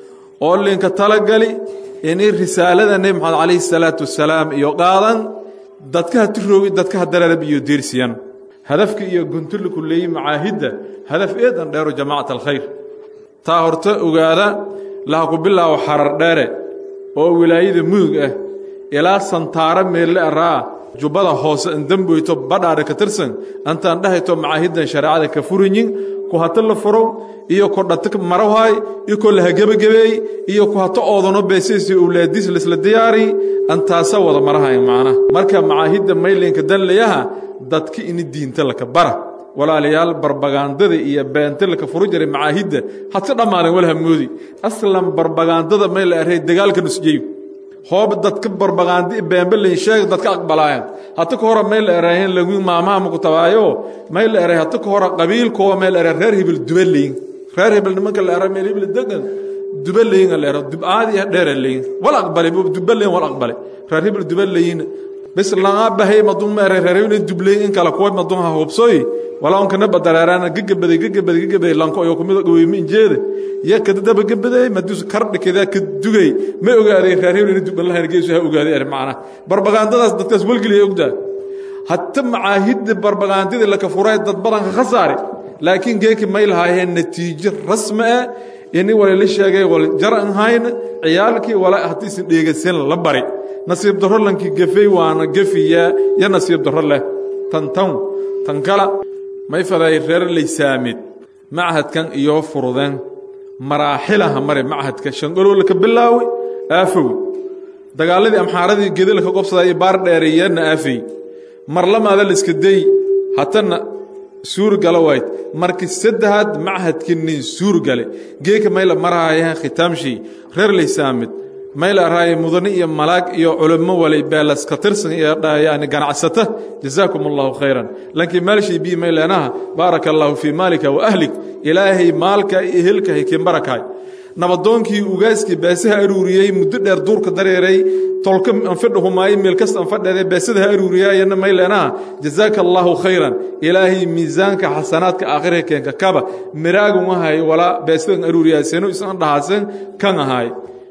S5: oo linka talagali inay risaalada nebi maxamed calayhi salaatu wasalaam iyo qaadan dadka ha tiroogi dadka ha dararab iyo deersiyan hadafka iyo guntula ku leeyi macaahidda hadaf eedan dheero jamaacat alkhayr taa horta ogaada laha ku bilaabo xarar dheere oo wilaayada mudug ah ilaa santaaro meelle araa jubbada hoose indamboyto badhaadha ka tirsan antaan dhahayto macaahiddan shareecada ka furinyin ku hata la furo iyo ku dhata marawhaay iyo ku laha gebagabeey iyo ku hata oodano beesaysi owlaadiis laisla diyaari antaasa wada marahay macnaha marka macaahidda maylinka danlayaha dadka ini diinta laka bara walaalayaal barbagaandada iyo beenta laka furu jiray macaahidda hadka dhammaaden walha moodi aslan barbagaandada may la erhay dagaalka nusjeyo hoob dadka barbagaandi beembelayn sheega dadka aqbalaayan hata ka hore may la erahen lagu maamaha maku tabaayo may la eray hata ka hore qabiilkooba may la eray reer hibil dubaleyn reer hibil nimanka la eray meel hibil degan dubaleyn la ero dubaadi dheera leyn wal aqbale dubaleyn wal aqbale reer hibil dubaleyn bes laga bahay madun ma eray reer hibil dubleyn in kala kuwa madun ha hubsooy walaa kana badaraarana gagabaday gagabaday gagabaday lanko ayo kumida goweyma injeeda ya kadadaba gabaday madus kardhikada ka dugay ma ogaaday reer hebel inuu duban lahayn geesu ha ogaaday er macna barbagaandadaas dadkaas walgeliya ogdaa hatta macaahidda barbagaandada la ka furay dad badan ka khasaare laakiin geeki may lahaayeen natiijo rasmi ah ini wala la sheegay wal jar an hayn ciyaalkii wala haddii isin dheegasan la bari nasiib darro lankii gafay waana gafiya ya nasiib darro leh tan tan tan kala may faday reer laysaamid machadkan iyo furudeen maraaxilaha mare machadka shangolow laka bilaawi aafow dagaaladii amxaaradii gedi laka qobsaday iyo baar dheereeyana aafay marlamaada la iska day hatana suur gala wayd markii saddexaad machadkii nin suur gale geeka mayla marahayahan khitaamshii reer laysaamid mayla araaye mudane iyo malaag iyo culamo walay beelas ka tirsan iyo yani ganacsata jazaakum allahu khayran lankii maalshay bii mayleenaha baaraka allahu fii maalika wa ahlik ilaahay maalka iyo ehelka hikin barakaay nabadoonkii ugaaskii beesaha aruuriyey muddo dheer duurka dareeray tolka anfadhahumaayey meel kasta anfadheeday beesada ha aruuriyaayana mayleenaha jazaaka allahu khayran ilaahay miisaanka xasanaadka aakhirka keenka kaba miraagun ahay walaa beesadan aruuriyaaseno isan dhahaasen kan ahaay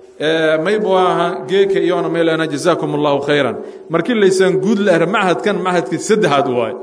S5: maybu aha geeka iyoona maylena jazaakum allahu khayran markii laysaan guud la era machadkan machadkii saddexaad waay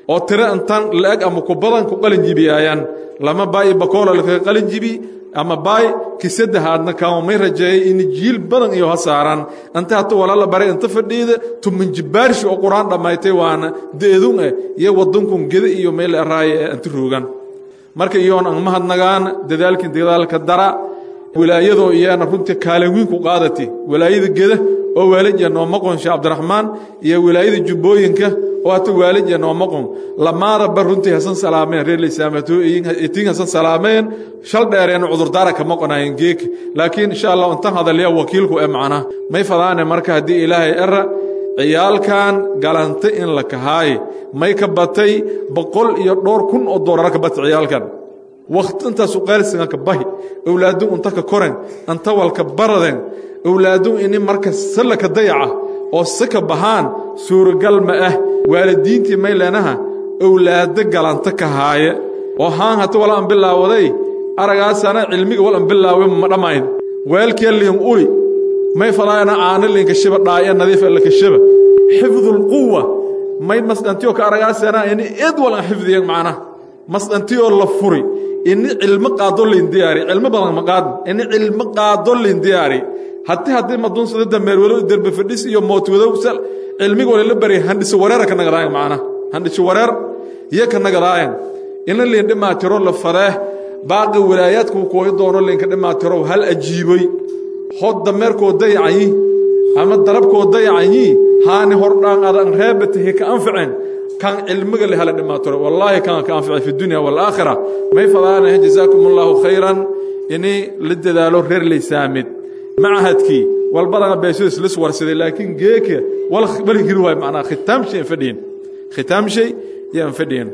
S5: oo tiro intan la-eg ama ku badan ku qalin jibiyaayaan lama baay bakoola lakaga qalin jibi ama baay kisaddahaadna kaama may rajeeyay in jiil badan iyo ha saaraan inta hata walaala baray inta fadhiida tuman jibbaarshi oo qur-aan dhammaytay waana deedun eh iyo waddankun geda iyo meel araaye ee inta roogan marka iyoon an mahadnagaan dadaalkii dadaalka dara wilaayadoo iyana runtii kaalin wiin ku qaadati wilaayada geda oo waalidya noomaqon sheekh cabdiraxmaan iyo wilaayada jubbooyinka oo hata waalidya noomaqon lamaadaba runtii hasan salaameen reer lisaamato itiin hasan salaameen shal dheereen cudurdaara ka maqonaayeen geek laakiin insha allah intan hadalya wakiilku ee macna may fadaane marka haddii ilaahay era ciyaalkan galanta in la kahaaye may ka batay boqol iyo dhowr kun oo doolar ka batay ciyaalkan waqti intaasu qaalisinga ka bahi awlaadu unta ka koren anta walka baraden awlaadu ini marka salla ka dayaca oo saka bahaan suuragal ma ah waalidiintii may leenaha awlaado galanta ka haaye oo haan hata wala an bilaawaday aragaasana cilmiga wal an bilaawe ma dhammayn weelkee liin uli may falaayana aana liinka shiba dhaaya nadiif laka shiba xifdulquwa may masdhantiyo ka aragaasana ini id wal an xifdiyan macnaha masdhantiyoo la furi ini cilmo qaado liin diyaari cilmo badan ma qaadin ini cilmo qaado liin diyaari haddii haddii maduunsada dameerwado derbe fadhis iyo mootwadow cilmiga wala la baryay handhiso wareera ka nagadaayan macnaha handhiso wareer iyo ka nagadaayan ina liin dhimaatiro la fadeeh baaqi walaayaadku kooyi doono liinka dhimaatirow hal ajiiboy hod dameerkoo dayacanyi ama darabkoo dayacanyi haani hordhaan adan reebatahi ka anficeen kan cilmiga le hala dhimaatiro wallaahi kan ka anficay fi dunya waalaakhira may fadaanahe jazaakum allahu khayran ini la dadaalo reer laysaamid macahadkii walbadana beeshiis lis warsaday laakiin geeka wal hiri waay macnaa khitaam shay fadhiyin khitaam shay yaan fadhiyin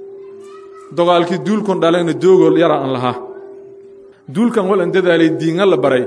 S5: dogaalkii duulkun dhalayna doogol yara aan lahaa duulkan wal an dadaalay diinga la baray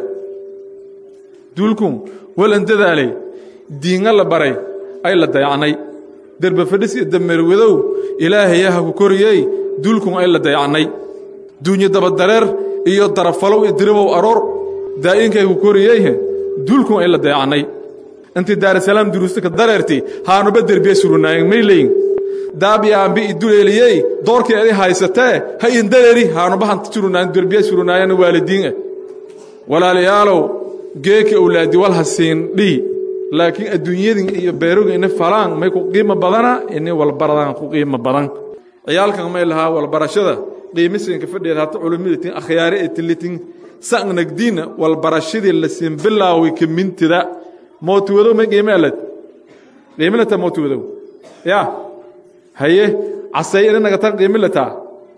S5: duulkun wal an dadaalay diinga la baray ay la dayacnay derbe fadhis iyo dameerwadow ilaahayaha ku koriyey duulkun ay la dayacnay duunyo dabadareer iyo darafalow iyo diribow aroor daa'inkay ku koriyeyhe duulkun ay la dayacnay intii daarasalaam duruusta ka dareerti haanuba derbiye surunaayen may leyin daabiyaanbi iduleeliyey doorkii adi haysatee ha indareeri haanuba hanta surunaayen derbiye surunaayen waalidiin ah walaalayaalow geeki owlaadi wal hasiin dhihi laakiin adduunyadin iyo beeroga ini falaan may ku qiimo badana ini walbaradaan ku qiimo badan ciyaalkan may lahaa walbarashada qiimisinka fadhiyeed hata culimadatin akhyaari ay tilitin sangnagdiina walbarashadii la siin bilaawi ka mintida mootiwadow may qiime alad qiimilata mootiwadow ya haye casay ini nagatan qiimilataa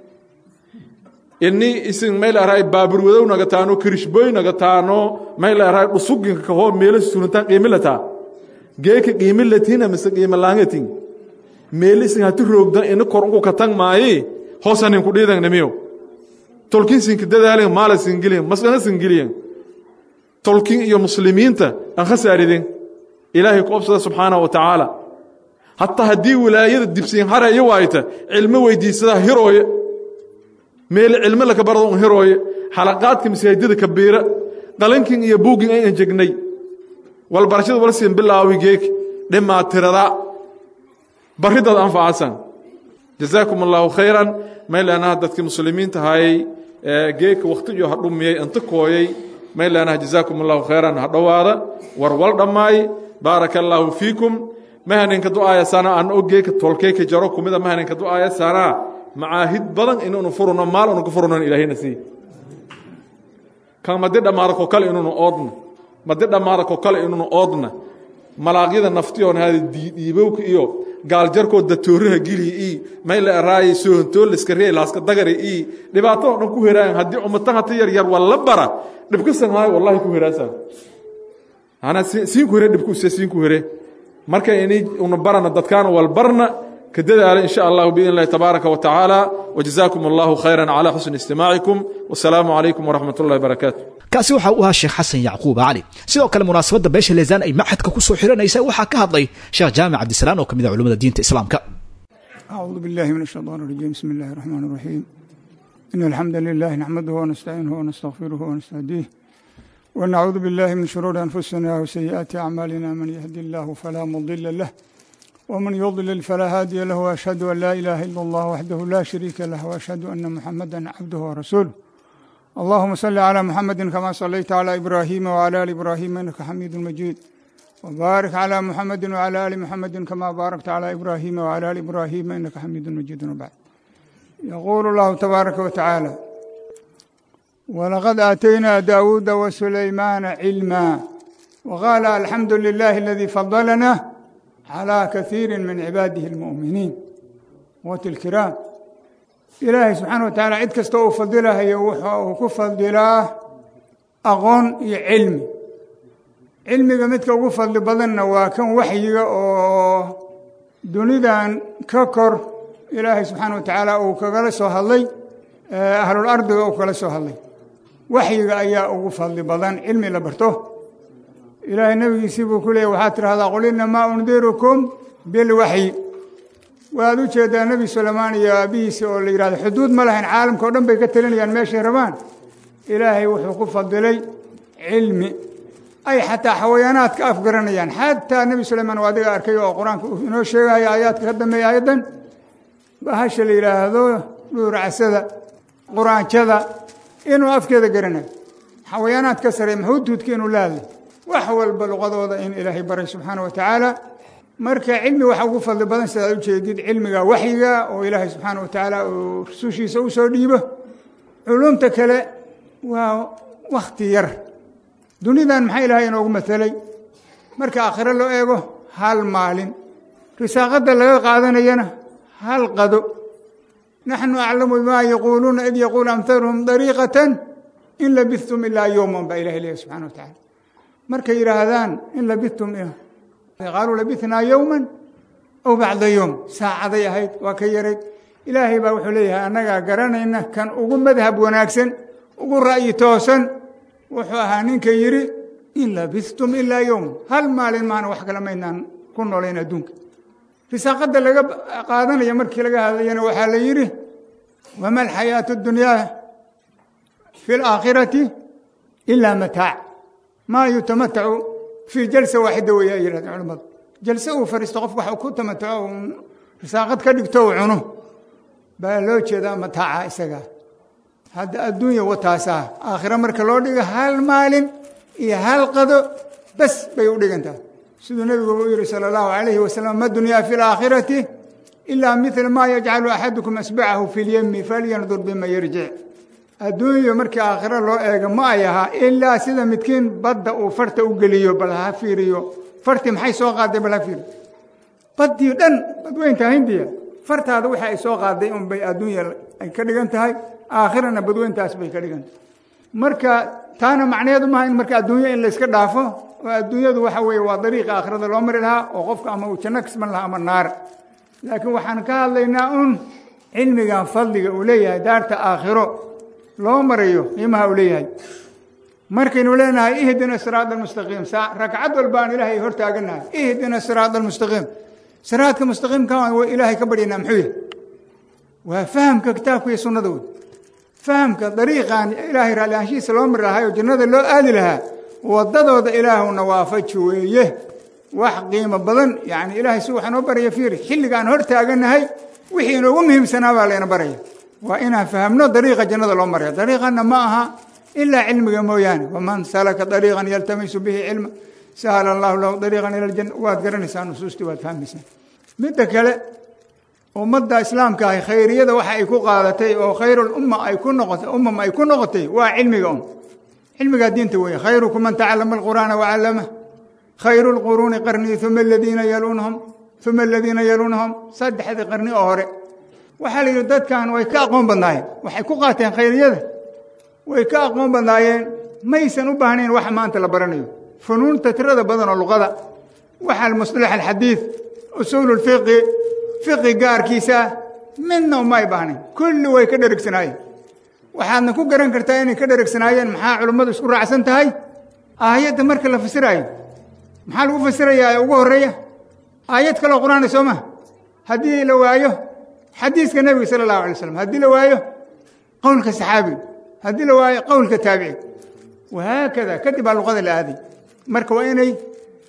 S5: ini isin may laaraay baaburwadow nagataano kirishboy nagataano may laaraay dhusuginka kahoo meelo surintaan qiimilataa geeka qiimilatina mise qiimalaangatin meelo isin hati roogdan ini kor unku katang maayi hoosanin ku dhiidangnimiyo tolkin sinka dadaalin maala singiliyan masqana singiliyan tolkin iyo muslimiinta aan khasaaridin ilaahay ku obsada subxaanahu wa tacaala hataa haddii wilaayada dibsiin hara iyo waayta cilmo weydiisadaa hirooye meele cilmo laka barada un hirooye xalaqaadka masaajidada kabiira qalankin iyo buugin ay anjegnay walbarashada wal siin bilaawi geek dhimaa tirada barridaad anfacasan jazaakum allaahu khayran maylaanaha dadkii muslimiinta hayay geeka wakhtiyo ha dhumiyey inta kooyey maylaanaha jazaakum allahu khayran ha dhowaada war wal dhammaay baaraka allaahu fiikum mahaninka du'aaya sana aan og geeka tolkeeka jaro kumida mahaninka du'aaya sana macaahid badan inuunu furuno maal unu ku furunon ilaahayna sii kan madi dhammaada ko kale inuunu oodna madi dhammaada ko kale inuunu oodna malaaqyada naftiyoon hada dhiibowka iyo gaaljarkoo datooraha gilihi ii mayla eraaye soontooliska ree laaska dagari ii dhibaatadoo dhan ku heraayan haddii ummatan hata yar yar waa la bara dhibkasan maayo wallahi ku heraasan ana siinku here dhibkuse siinku here marka ini una barana dadkaana wal barna ka dadaala in sha allahu biidn illahi tabaaraka wa tacaala wajazaakum allahu khayran calaa xusni istimaacikum wasalaamu calaykum waraxmat ullahi barakaatu
S2: kaasi waxa uu ahaa sheekh xasan yacquub cali sidoo kale munaasabadda beesha leesaan ay maxadka ku soo xiranaysa waxaa ka hadlay sheekh jaamic cabdisalaan oo ka mid ah culimmada diinta islaamka
S15: أعوذ بالله من الشيطان الرجيم بسم الله الرحمن الرحيم إن الحمد لله نحمده ونستعينه ونستغفره ونستهديه ونعوذ بالله من شرور أنفسنا وسيئات أعمالنا من يهدي الله فلا مضل له ومن يضلل فلا هادي له وأشهد أن لا إله إلا الله وحده لا شريك له وأشهد أن محمدا عبده ورسوله اللهم صل على محمد كما صليت على إبراهيم وعلى آل إبراهيم إنك حميد مجيد وبارك على محمد وعلى آل محمد كما باركت على إبراهيم وعلى آل إبراهيم إنك حميد مجيد وبعد يقول الله تبارك وتعالى ولقد آتينا داود وسليمان علما وقال الحمد لله الذي فضلنا على كثير من عباده المؤمنين قوات الكرام إلهي سبحانه وتعالى عد كستو فضلها يوحى وكفضلاه أغون علمي cilmiga midka ugu fadli badanna waa kan waxyiga oo dunidan ka kor ilaahay subxaana wa tacaala uu kagala soo hadlay ahlul ardiga uu kala soo hadlay waxyiga ayaa ugu fadli badan cilmi la barto ilaahay nebigiisii buu ku leeyay waxaad tidhahdaa qul inamaa undirukum bilwaxyi waad u jeedaa nebi suleymaan iyo aabihiisi oo la yidhahdo xuduud ma lahayn caalamka o dhan bay ka talinayaan meeshay rabaan ilaahay wuxuu ku fadilay cilmi ay xataa xawayaanaadka afgaranayaan xataa nebi suleymaan waa adiga arkay oo qur-aanka uu inoo sheegaya aayaadka ka dambeeya aayaddan bahasha la yidhaahdo dhuuracasada quraanjada inuu afkeeda garanayo xawayaanaad ka sarey maxuuduudka inuu la hadlay wax walba luqadooda in ilaahay baray subxaana wa tacaala marka cilmi waxa ugu fadli badan sidaad u jeedid cilmiga waxyiga oo ilaahay subxaana wa tacaala uu rusushiisa u soo dhiibo culumta kale waa wakhti yar dunidan maxaa ilaahay inoogu matelay marka aakhiro loo eego hal maalin risaaqadda laga qaadanayana hal qado naxnu aclamu bimaa yaquuluuna id yaquulu amhaluhum dariiqatan in labithtum ilaa yowman baa ilahay leeyahy subxana wa tacaala markay yidhaahdaan in labithtum qaaluu labithnaa yowman aw bacda yowm saacaday ahayd waa ka yarayd ilaahay baa wuxuu leeyahay annagaa garanayna kan ugu madhab wanaagsan ugu ra'yi toosan wuxuu ahaa ninka yidhi in labistum ilaa yowm hal maalin maana wax kale maynaan ku noolayn adduunka risaaqadda laga qaadanaya markii laga hadlayana waxaa la yidhi wama alxayaatu اdunyaa fi اlaakhirati ilaa mataac maa yutamatacu fii jalsa waaxida weya ay yihahdeen culimmadu jalse uu fariisto qofku wax ku tamataco u risaaqad ka dhigto u cuno baa loo jeedaa mataaca isagaa hadda adduunya wataasaa aakhiro marka loo dhigo hal maalin iyo hal qado bas bay u dhigantaha siduu nebigu u yihi salى اllahu alayhi wasalam ma dunyaa fi اlaakhirati ilaa mila ma yajcalu axadukum asbacahu fi اlyemi falyandur bima yarjic adduunyo markii aakhiro loo eego ma ay ahaa ilaa sida midkiin badda uu farta u geliyo bal ha fiiriyo fartii maxay soo qaaday bal ha fiiriyo baddii dhan badweynta hindiya fartaada waxa ay soo qaaday un bay adduunya ay ka dhigan tahay aakhirana badweyntaas bay ka dhigan tahay marka taana macnaheedu maaha in marka adduunyo in layska dhaafo oo adduunyadu waxa weeye waa dariiqa aakhirada loo mari lahaa oo qofka ama uu janno kasban lahaa ama naar laakiin waxaan ka hadlaynaa un cilmigan fadliga uu leeyahay daarta aakhiro loo marayo qiimaha uu leeyahay markaynu leenahay ihdina siraada almustaqiim ragcad walba aan ilaahay hor taaganahay ihdina siraada almustaqiim siraadka mustaqiimka ilaahay ka baryanaa muxuu yahay waa fahamka kitaabka iyo sunnada wey fahamka dariiqan ilaahay raalli aanshihiisa loo mari lahaa oo jannada loo aadi lahaa waddadooda ilaahuna waafaji weeye wax qiimo badan yani ilaahay si waxaa noo baraya fiiri xilliga aan hor taaganahay wixii inoogu muhiimsanaa baa layna baraya waa inaan fahamno dariiqa jannada loo maraya dariiqanna ma aha ilaa cilmiga mooyaane waman salaka dariiqan yaltamisu bihi cilma sahala allahu lahu dariiqan ila aljanna waad garanaysaa nusuustii waad fahmaysaa midda kale ummadda islaamka ahi khayriyada waxa ay ku qaadatay oo khayrulumma ay ku noqotay ummam ay ku noqotay waa cilmiga un cilmigaa diinta weeye khayrukum man tacallama alqur'aana wacallama khayru lquruuni qarnii uma aladiina yaluunahum uma aladiina yaluunahum saddexdii qarni oo hore waxaa la yidhi dadkan way ka aqoon badnaayeen waxay ku qaateen khayriyada way ka aqoon badnaayeen maysan u baahnayn waxa maanta la baranayo funuunta tirada badan oo luqada waxa musطalax alxadiid usuul اlfiqi fiqi gaarkiisa midna uma ay baahnayn kulli way ka dheregsanaayeen waxaadna ku garan kartaa inay ka dheregsanaayeen maxaa culummadu isku raacsan tahay aayadda marka la fasiraayo maxaa lagu fasirayaa ee ugu horeeya aayad kaloo qur'aana soo maha haddii la waayo xadiiska nebiga sala allahu alay slam haddii la waayo qowlka saxaabiga haddii la waayo qowlka taabici wahaakada kadib baa luqada la aaday marka waa inay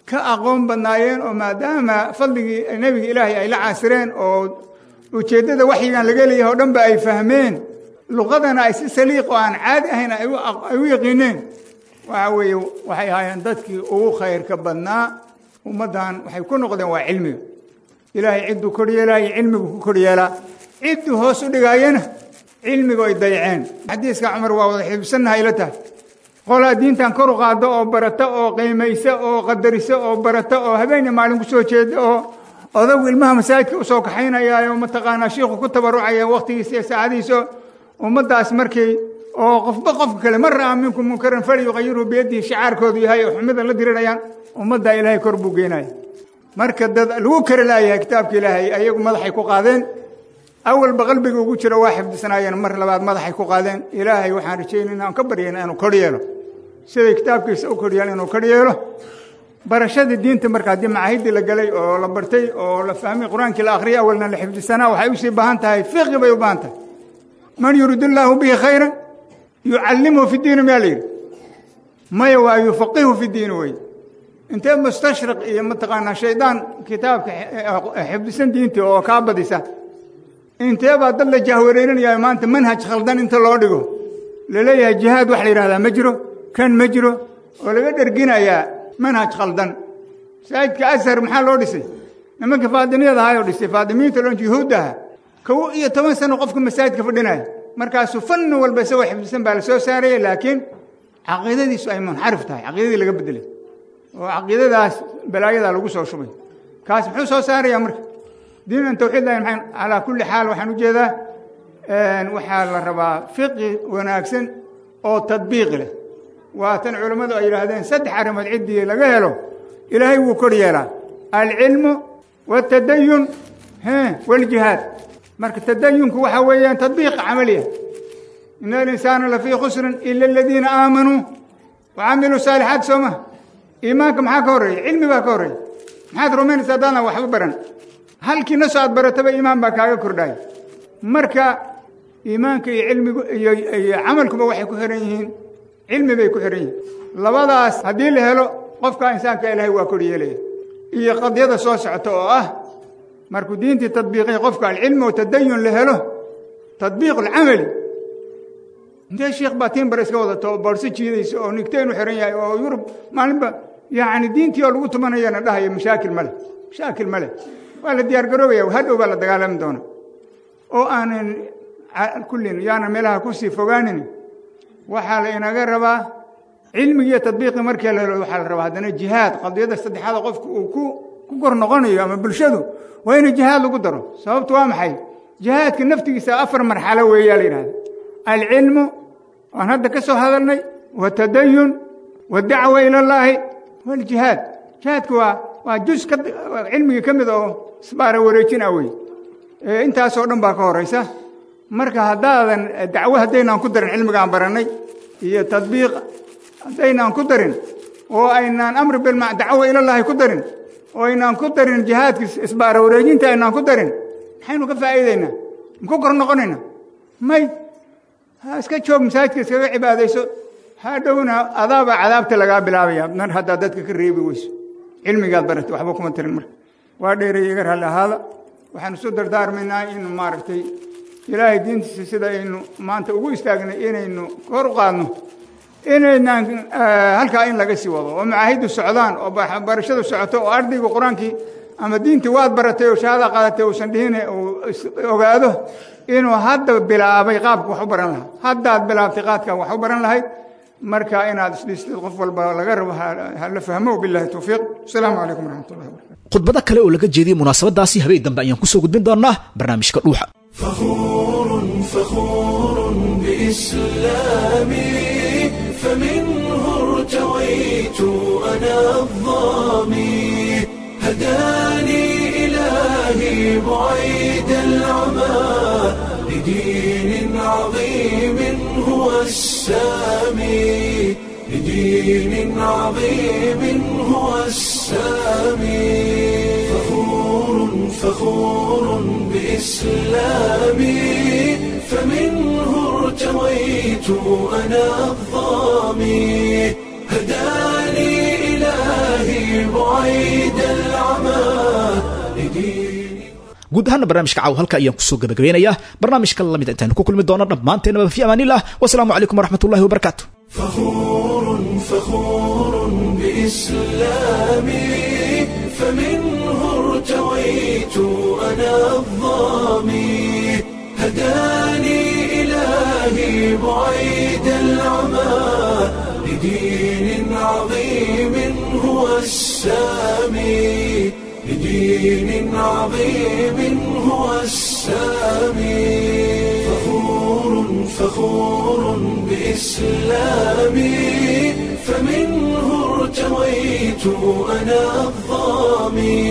S15: ka aqoon badnaayeen oo maadaama fadligii nebiga ilaahay ay la caasireen oo ujeeddada waxyigan laga leeyahay oo dhan ba ay fahmeen luqadana ay si saliiq oo aan caadi ahayn ay u yaqiineen waxa weeye waxay ahaayeen dadkii ugu khayrka badnaa ummaddan waxay ku noqdeen waa cilmiga ilaahay cidduu koryeelaayo cilmigu ku koryeelaa cidduu hoos u dhigaayana cilmigu ay dayaceen xadiiska cumar waa wada xibsannahay ila tahay qolaa diintan kor u qaado oo barata oo qiimaysa oo qadarisa oo barata oo habeenya maalin ku soo jeeda oo odagu ilmaha masaajidka usoo kaxaynayaayo mataqaanaa shiikhu ku tabarucaya wakhtigiisa iyo saacadiisa ummaddaas markii oo qofba qofka kale mar ra'a minkum munkaran falyuqayirhu biyadihi shicaarkoodu yahay oo xumida la dirirayaan ummaddaa ilaahay kor buu geenaya marka dad lagu kari laayahay kitaabka ilaahay ayagu madaxay ku qaadeen awalba qalbiga ugu jiro waa xifdisanaayeen mar labaad madaxay ku qaadeen ilaahay waxaan rajaynayna aan ka baryayna inuu kor yeelo siday kitaabkiisa u kor yeelo inuu kor yeelo barashadii diinta marka haddii macaahidii la galay oo la bartay oo la fahmay qur-aankii la akhriyay awalna la xifdisanaa waxay usii baahan tahay fiqi bay u baahan tahay man yuriid illaahu bihi khayran yucallimhu fi diini miyaa la yidhi maya waa yufaqihu fi diini wey intee mustashriq iyo mataqaanaa shaydaan kitaabka xifdisan diintii oo kaa badisa intee baa dad la jahwareerinaya maanta manhaj khaldan inta loo dhigo laleeyahay jihaad wax la yidhahdaa ma jiro kan ma jiro oo laga dherginayaa manhaj khaldan masaajidka ashar maxaa loo dhisay nimanka faadimiyada ahaayoo dhisay faadimiinta loon yuhuudda aha kow iyo toban sano qofka masaajidka fadhinaya markaasuu fanni walba isagoo xifdisan baa la soo saaraya laakiin caqiidadiisu ay munxarif tahay caqiidadii laga bedelay oo caqiidadaas balaayadaa lagu soo shubay kaas muxuu soo saarayaa marka diinan tawxiid lahayn maxay calaa kulli xaal waxaan ujeedaa waxaa la rabaa fiqi wanaagsan oo tadbiiqi leh waa tan culammadu ay yidhaahdeen saddex arrimood ciddii laga helo ilaahay wuu kor yeelaa alcilmu والتدين ها والجهاد marka tadayunku waxa weeyaan tadbiiq camaliya in alinsaana lafii khusrin ila aladiina aamanuu wacamiluu saalixaat soo ma iimaanka maxaa ka horreeya cilmi baa ka horreeya maxaad rumaynaysaa haddaadan waxba baran halkii nasoo aad barataba iimaan baa kaaga kordhaya marka iimaanka iyo cilmigu iyo iyo camalkuba waxay ku xihan yihiin cilmi bay ku xihan yihiin labadaas haddii la helo qofka insaanka ilaahay waa kor yeelaya iyo qadyada soo socota oo ah markuu diintii tadbiiqiya qofka alcilmi oo tadayun la helo tadbiiq alcamali intee sheekh baa tiinbar iska wadato oo boorso jiidaysa oo nigteen u xihan yahay oo yurub maalinba yacni diintii oo lagu tumanayana dhahaya mashaakil male mashaakil male waa la diyaar garoobaya hadhow baa la dagaalami doona oo aanan kullin yaanan meelaha kusii fogaanin waxaa la inaga rabaa cilmigi iyo tadbiiqi markii la helo waxaa la rabaa haddana jihaad qadiyadda saddexaada qofku uu ku ku kor noqonayo ama bulshadu waa in jihaad lagu daro sababtu waa maxay jihaadka naftigiisa afar marxalo weeyaa la yidhahda alcilmu waan hadda ka soo hadalnay watadayun wadacwa ila allaahi waljihaad jihaadku waa waa jus ka cilmigii ka mid oo isbaara wareejin ah wey intaasoo dhan baa ka horaysa marka haddaadan dacwo haddaynaan ku darin cilmigaan barannay iyo tadbiiq haddaynaan ku darin oo aynaan amri bilma dacwo ilallaahi ku darin oo aynaan ku darin jihaadka isbaara wareejinta aynaan ku darin maxaynu ka faa'iidaynaa maku kor noqonayna may ha iska joog masaajidka iskaga cibaadayso hadhowna adaabaa cadaabta lagaa bilaabaya mar haddaad dadka ka reebi weyso cilmigaad baratay waxba kuma tirin marka waa dheeray iga raalli ahaada waxaan isu dardaarmaynaa in maaragtay ilaahay diintiisa sida aynu maanta ugu istaagnay inaynu kor u qaadno inaynaan halkaa in laga sii wado oo macaahiddu socdaan oo barashadu socoto oo ardaygu qur-aankii ama diintii waad baratay oo shahaada qaadatay uusan dhihine uu ogaado inuu hadda bilaabay qaabka wax u baran lahaa haddaad bilaabtay qaadkaa wax u baran lahayd marka inaad isdhistid qof walba laga rabo hala fahmo billahi towfiiq asalaamu calaykum waraxmat ullahi wabarakatu
S2: khudbado kale oo laga jeediyey munaasabadaasi habeen dambe ayaan kusoo gudbin doonaa barnaamijka dhuuxa
S1: فخور فخور بإسلامي فمنه ارتويت أنا الظامي هداني إلهي بعيد العمى لدين عظيم هو السامي لدين عظيم هو السامي فخور فخور بإسلامي فمنه ارتويت أنا الظامي هداني إلهي بعيد العمى لدين
S2: guud ahaana barnaamijka caaw halka ayaan kusoo gabagabeynayaa barnaamijka lamid intaanu ku kulmi doono dhammaanteenaba fi amaanillah wasalaamu calaykum waraxmatullahi wabarakaatu
S1: فخور فخور بإسلامي فمنه ارتويت أنا الظامي هداني إلهي بعيد العمى لدين عظيم هو السامي لدين عظيم هو السامي فخور فخور بإسلامي فمنه ارتويت أنا الظامي